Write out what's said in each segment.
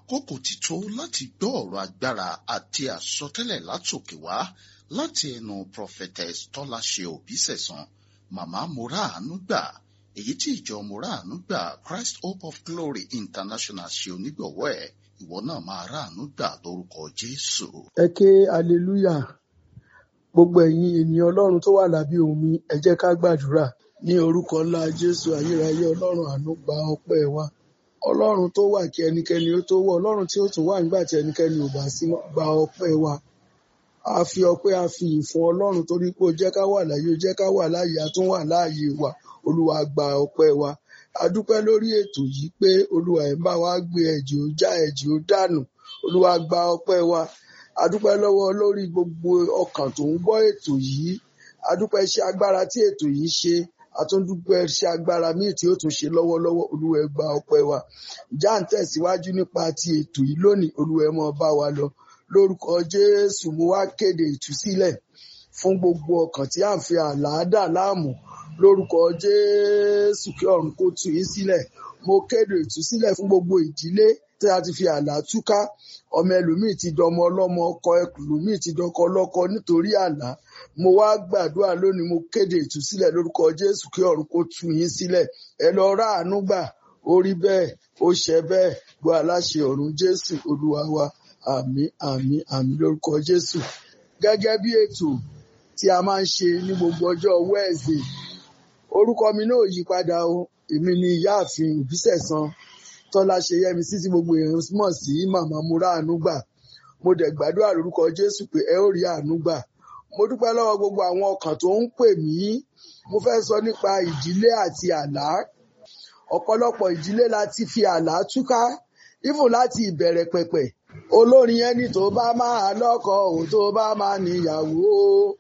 àkókò ti tó láti gbọ́ ọ̀rọ̀ agbára àti àsọtẹ́lẹ̀ látòkè wá láti ẹnu prophetess tọ́láṣe òbísẹ̀sán màmá moraanu gbà èyí tí ìjọ moraanu gbà christ hope of glory international ṣe onígbọ̀wọ́ ẹ̀ ìwọ náà máa ráàánú gbà lórúkọ jésù. ẹ ké hallelujah gbogbo ẹ̀yin ènìyàn ọlọ́run tó wà lábẹ́ omi ẹ jẹ́ ká gbàdúrà ní orúkọ ńlá jésù ayérayé ọlọ́run àánú gba ọpẹ́ wa ọlọ́run tó wà kí ẹnikẹ́ni ó tó wọ̀ ọlọ́run tí ó tún wà nígbà tí ẹnikẹ́ni ò bá sí mọ́ gba ọpẹ́ wa a fi ọpẹ́ a fi ìfún ọlọ́run torí pé ó jẹ́ ká wà láàyè ó jẹ́ ká wà láàyè a tún wà láàyè wa olúwa gba ọpẹ́ wa a dúpẹ́ lórí ètò yìí pé olúwa ẹ̀ ń bá wa gbé ẹ̀jẹ̀ ó já ẹ̀jẹ̀ ó dànù olúwa gba ọpẹ́ wa a dúpẹ́ lọ́wọ́ lórí gbogbo ọkàn tó ń gbọ́ ètò yìí a dúpẹ́ iṣẹ́ agbára tí ètò yìí ṣe àtúndúpẹ́ iṣẹ́ agbára míì tí ó tún ṣe lọ́wọ́lọ́wọ́ olúwa ẹ gba ọpẹ́ wa já ń tẹ̀síwájú nípa ti ètò yìí lónìí olúwa ẹ mọ́ bá wa lọ lórúkọ jésù mo wá kéde ìtúsílẹ̀ fún gbogbo ọkàn tí à ń fi àlàádà láàmú lórúkọ jésù kí ọ̀run kó tú yín sílẹ̀ mo kéde ìtúsílẹ̀ fún gbogbo ìdílé tí a ti fi àlá túká ọmọ ẹlòmíì ti dọmọ ọlọ́mọ ọkọ ẹlòmíì ti dọkọ ọlọ́kọ nítorí àlá mo wá gbàdúrà lónìí mo kéde ìtúsílẹ̀ lórúkọ jésù kí ọ̀run kó tú yín sílẹ̀ ẹ lọ ráàánú gbà ó rí bẹ́ẹ̀ ó ṣẹ bẹ́ẹ̀ gbọ́ aláṣẹ ọ̀run jésù olúwa wa àmín àmín àmín lórúkọ jésù gẹ́gẹ́ bí ètò tí a máa ń ṣe ní gbogbo ọjọ́ wẹ́ẹ̀sì orúkọ mi náà yí padà o èmi ni ìyáàfin òbísẹ̀san tọ́lá ṣe yẹmi sí tí gbogbo èèyàn mọ̀ sí màmá múra àánú gbà mo dẹ̀ gbàdúrà lórúkọ jésù pé ẹ ó rí àánú gbà mo dúpẹ́ lọ́wọ́ gbogbo àwọn ọkàn tó ń pè mí mo fẹ́ sọ nípa ìdílé àti àlá ọ̀pọ̀lọpọ̀ ìdílé la ti fi àlá túká even láti ìbẹ̀rẹ̀ pẹ̀pẹ̀ olórin ẹni tó bá máa lọ́kọ òun tó bá máa níyàwó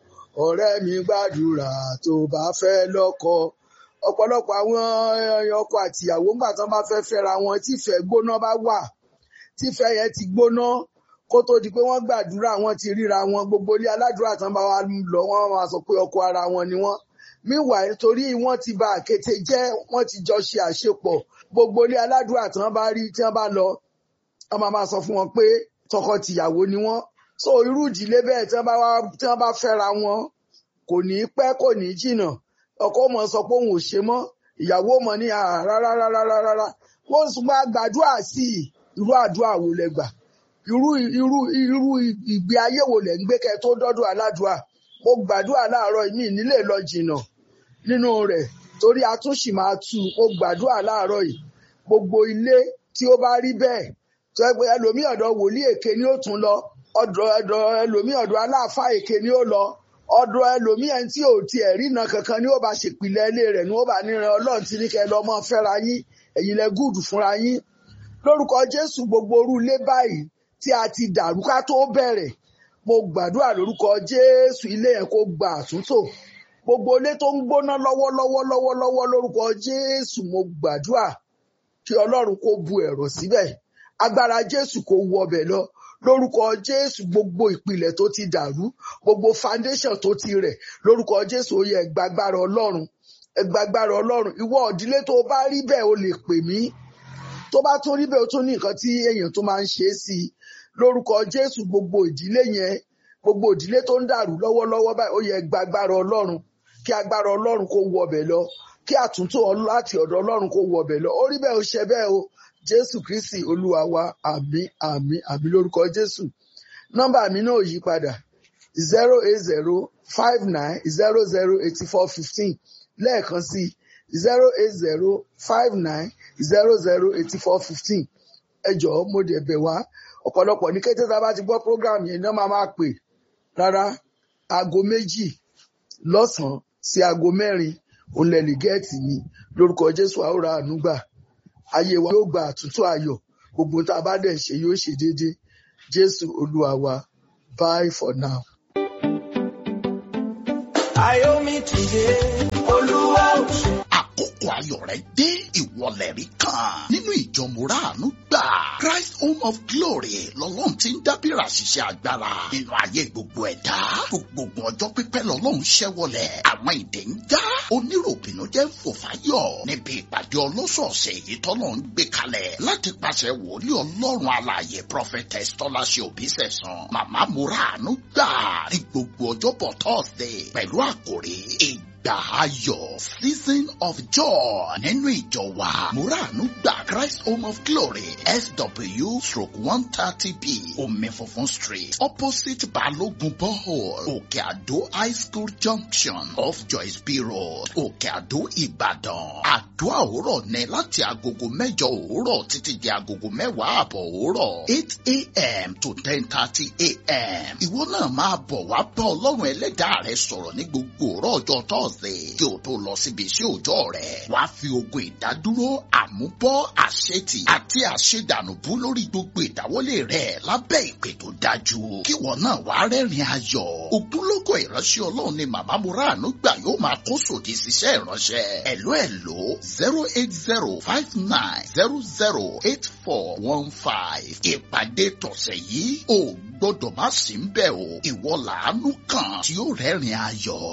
ọ̀rẹ́ mi gbàdúrà tó bá fẹ́ lọ́kọ ọ̀pọ̀lọpọ̀ àwọn ọkọ àtìyàwó ńgbà tán bá fẹ́ fẹ́ra wọn tífẹ̀ gbóná bá wà tífẹ̀ yẹn ti gbóná kó tó di pé wọ́n gbàdúrà wọn ti ríra wọn gbogbo ilé aládùúrà tán bá wà lọ wọ́n máa sọ pé ọkọ ara wọn ni wọ́n meanwhile torí wọ́n ti ba àkété jẹ́ wọ́n ti jọ ṣe àṣepọ̀ gbogbo ilé aládùúrà tán bá rí tí wọ́n bá lọ wọ́n máa máa sọ fún wọn pé tọkọ-tìyàwó ni wọ́n so irú ìdílé bẹ́ẹ̀ tí wọ́n bá wá tí wọ́n bá fẹ́ra wọn kò ní pẹ́ kò ní jìnnà ọkọ mọ sọ pé òun ò ṣe mọ́ ìyàwó mọ ní rárá rárá rárá wọ́n sì máa gbàdúrà sí i irú àdúrà wo lẹ gbà irú irú irú ìgbé ayé wo lẹ ń gbé kẹ́ tó dọ́dọ̀ aládùúà mo gbàdúrà láàárọ̀ mi nílé lọ jìnnà nínú rẹ̀ torí a tún sì máa tú mo gbàdúrà láàárọ̀ yìí gbogbo ilé tí ó bá rí bẹ́ẹ̀ tó ẹgbẹ́ ẹlòmíì ọ̀dọ̀ wòlíì èké ni ó tún lọ ọ̀dọ̀ ọ̀dọ̀ ẹlòmíì ọ̀dọ̀ aláàfáà èké ni ó lọ ọ̀dọ̀ ẹlòmíì ẹni tí ò tiẹ̀ rína kankan ni ó bá ṣèpìlẹ̀ ilé rẹ̀ ni ó bá níran ọlọ́run tí ní kẹ́ lọ mọ́ fẹ́ra yín ẹ̀yin lẹ gúùdù fúnra yín lórúkọ jésù gbogbo orú ilé báyìí tí a ti dàrú ká tó bẹ̀rẹ̀ mo gbàdúrà lórúkọ jésù ilé yẹn kó gba àtúntò gbogbo ilé tó ń gbóná lọ́wọ́lọ́wọ́ lọ́wọ́lọ́wọ́ lórúkọ jésù mo gbàdúrà kí ọlọ́run kó bu ẹ̀rọ síbẹ̀ agbára jésù kó wọbẹ̀ lọ lórúkọ jésù gbogbo ìpìlẹ̀ tó ti dàrú gbogbo foundation tó ti rẹ̀ lórúkọ jésù ó yẹ ẹgbàgbára ọlọ́run ẹgbàgbára ọlọ́run ìwọ ìdílé tó bá rí bẹ́ẹ̀ o lè pè mí tó bá tún rí bẹ́ẹ̀ o tún ní nǹkan tí èèyàn tó máa ń ṣe é sí i lórúkọ jésù gbogbo ìdílé yẹn gbogbo ìdílé tó ń dàrú lọ́wọ́lọ́wọ́ báyìí ó yẹ ẹgbàgbára ọlọ́run kí agbára ọlọ́run kó wọbẹ̀ lọ kí àtúntò láti ọ̀dọ̀ ọlọ́run kó wọbẹ̀ lọ ó rí bẹ́ẹ̀ o ṣe bẹ́ẹ̀ o jésù kristi olúwa wa àmín àmín àmín lórúkọ jésù nọ́mbà mi náà yí padà zero eight zero five nine zero zero eighty four fifteen lẹ́ẹ̀kan sí zero eight zero five nine zero zero eighty four fifteen ẹ jọ̀ọ́ mo dẹ̀ bẹ̀ wá ọ̀pọ̀lọpọ̀ ní kété tá a bá ti gbọ́ program yẹn náà máa máa pè rárá aago méjì lọ́sàn-án sí aago mẹ́rin òun lẹ lè gẹ́ẹ̀tì mi lórúkọ jésù àwòrán ànúgbà ayé wa yóò gba àtúntò ayọ̀ gbogbo tá a bá dẹ̀ ṣe yóò ṣe déédéé jésù olúwa wa bye for now. Ayomi tìde, Olúwa ò ṣe. àkókò àkókò ayọ̀ rẹ dé ìwọlẹ̀ rí kan nínú ìjọ Mùràánú gbà Christ Home of Glory lọ́lọ́run ti ń dábìrà ṣiṣẹ́ agbára nínú ayé gbogbo ẹ̀dá gbogbo ọjọ́ pípẹ́ lọ́lọ́run ṣẹ́wọlẹ̀ àwọn ìdè ń já oníròbìnú jẹ́ ń fò fáyọ̀ níbi ìpàdé ọlọ́sọ̀ọ̀sẹ̀ èyí tọ́lọ́ ń gbé kalẹ̀ láti pàṣẹ wòlíì ọlọ́run alààyè prophetess tọ́láṣẹ òbísẹ̀sán màmá Mùràánú gbà ní gbogbo ọjọ́bọ̀ Thursday pẹ̀lú àkòrí ìgbà ayọ̀ season of joy nínú ìjọ wa Mùràánú gbà Christ Home of Glory SW stroke one thirty B omi funfun street opposite Balogun borehole Òkè Àdó high school junction off Joyce B road Òkè Àdó Ìbàdàn àdúrà òwúrọ̀ ní láti agogo mẹ́jọ òwúrọ̀ títí di agogo mẹ́wàá àbọ̀ òwúrọ̀ eight a.m. to ten thirty a.m. ìwọ náà máa bọ̀ wá bá ọlọ́run ẹlẹ́dàá rẹ sọ̀rọ̀ ní gbogbo òwúrọ̀ ọjọ́ Thursday kí o tó lọ síbi iṣẹ́ òòjọ́ rẹ wàá fi ogun ìdádúró àmúbọ́ àṣetì àti àṣedànùbú lórí gbogbo ìdáwọ́lé rẹ lábẹ́ ìpè tó dájú kí ìwọ náà wàá rẹ́rìn ayọ̀ ògúnlógó ìránṣẹ́ ọlọ́run ni màmá Mùràánú gbà yóò máa kó sòdì síṣẹ́ ìránṣẹ́ ẹ̀ló ẹ̀ló zero eight zero five nine zero zero eight four one five ìpàdé tọ̀sẹ̀ yìí ò gbọ́dọ̀ má sí ń bẹ̀ o ìwọ làánú kan tí ó rẹ́rìn ayọ̀.